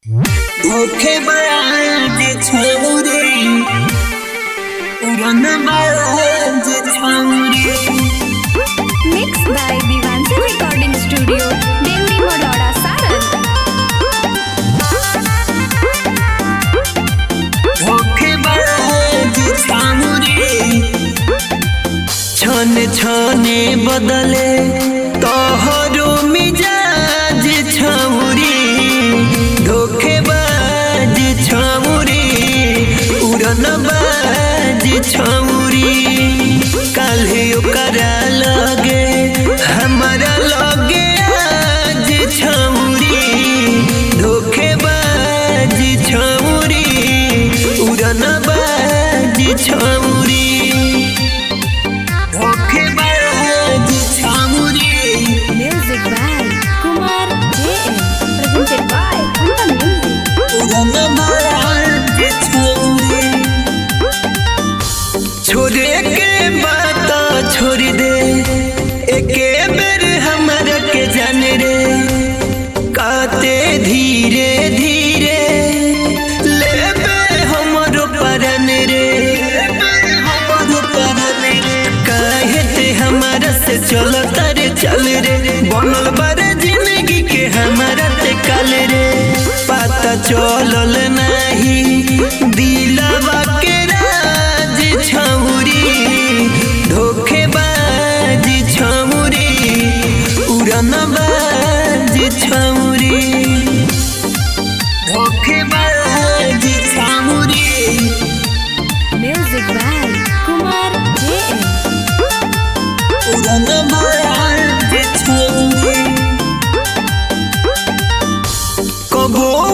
धोखेबाज छौरी उड़नबाज छौरी Mixed by Vivansi Recording Studio, Delhi, Modora, Saran. धोखेबाज छौरी छने छने बदले तोहरो मिजाज छौरी धोखेबाज छौरी उड़नबाज छौरी काल्हे ओकरा लगे हमारा लगे आज छौरी धोखेबाज छौरी उड़नबाज छौरी धोखेबाज छौरी Music by Kumar J.M. Presented by Kumar Music. छोड़े के बात छोड़ दे एके बेर हमरा के जान रे काते धीरे धीरे लेबे हमरो परन रे हमरो परन रे काहे ते हमरा से चलत रे चल रे बनल बारे जिंदगी के हमरा ते कल रे पता चलल नहीं दिलवा के राज छौरी धोखेबाज छौरी उड़नबाज छौरी धोखेबाज छौरी Music by Kumar J.M. उड़नबाज छौरी कबो